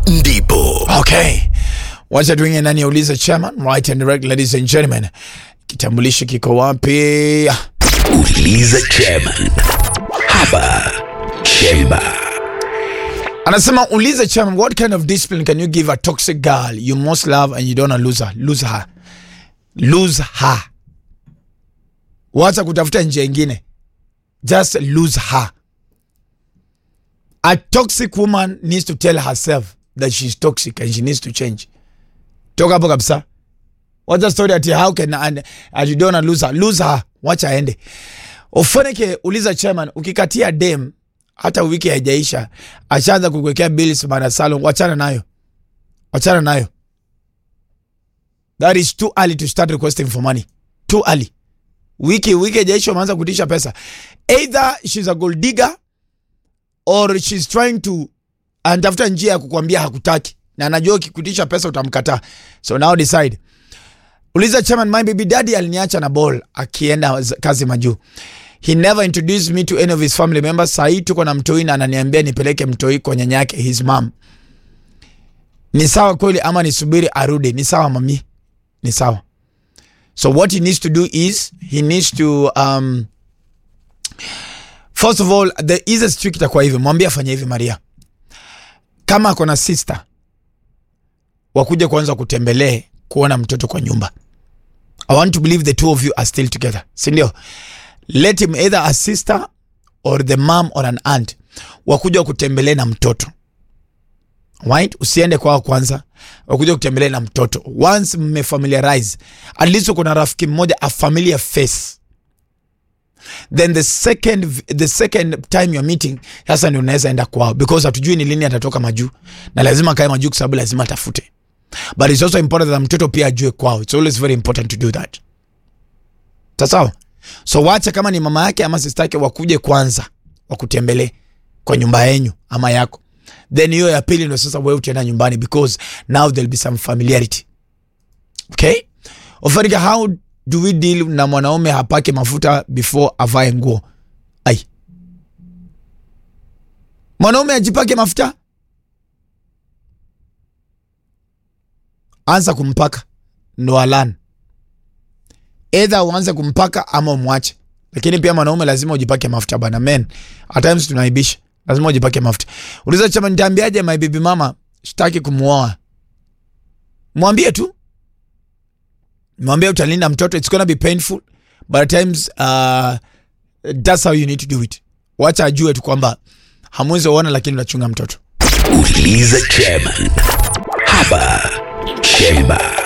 ndipo Okay. Wacha tuingie ndani ya uliza chairman, right and direct, ladies and gentlemen. Kitambulisho kiko wapi? uliza chairman hapa chemba Anasema uliza chairman, what kind of discipline can you give a toxic girl you most love and you don't wanna lose her? Lose her. Lose her. Wacha kutafuta njia ingine. Just lose her. A toxic woman needs to tell herself that she's toxic and she needs to change. Toka hapo kabisa. Wacha story ati how can and, and you don't wanna lose her. Lose her. Wacha aende. Ufanike uliza chairman, ukikatia dem hata wiki haijaisha ashaanza kukuwekea bills mara salon, wachana nayo, wachana nayo. That is too early to start requesting for money. Too early. Wiki wiki haijaisha umeanza kutisha pesa. Either she's a gold digger or she's trying to anatafuta njia ya kukwambia hakutaki na anajua ukikutisha pesa utamkataa. So now decide. Uliza chairman, my baby daddy aliniacha na ball akienda z- kazi majuu. He never introduced me to any of his family members. Sahii tuko na mtoi na ananiambia nipeleke mtoi kwa nyanya yake his mom. Ni sawa kweli ama nisubiri arudi? Ni sawa mami, ni sawa. So what he needs to do is he needs to um, first of all the easiest trick itakuwa hivi, mwambie afanye hivi Maria, kama ako na sister wakuja kwanza kutembelee kuona mtoto kwa nyumba. I want to believe the two of you are still together, si ndio? Let him either a sister or the mom or an aunt wakuja kutembelee na mtoto right? Usiende kwao kwanza, wakuja kutembelee na mtoto. Once mmefamiliarize, at least uko na rafiki mmoja a familiar face then the second the second time you're meeting sasa ndio unaweza enda kwao because hatujui ni lini atatoka majuu na lazima akae majuu kwa sababu lazima atafute but it's also important that mtoto pia ajue kwao it's always very important to do that sawa so wacha kama ni mama yake ama sister yake wakuje kwanza wakutembelee kwa nyumba yenyu ama yako then hiyo ya pili ndo sasa wewe utaenda nyumbani because now there'll be some familiarity okay ofarika how do we deal na mwanaume hapake mafuta before avae nguo ai mwanaume ajipake mafuta anza kumpaka ndo alan either uanze kumpaka ama umwache lakini pia mwanaume lazima ujipake mafuta bana men at times tunaibisha lazima ujipake mafuta uliza chama nitaambiaje my baby mama sitaki kumuoa mwambie tu mwambie utalinda mtoto it's gonna be painful but at times uh, that's how you need to do it wacha ajue tu kwamba hamwezi uona lakini unachunga mtoto uliza chairman hapa chemba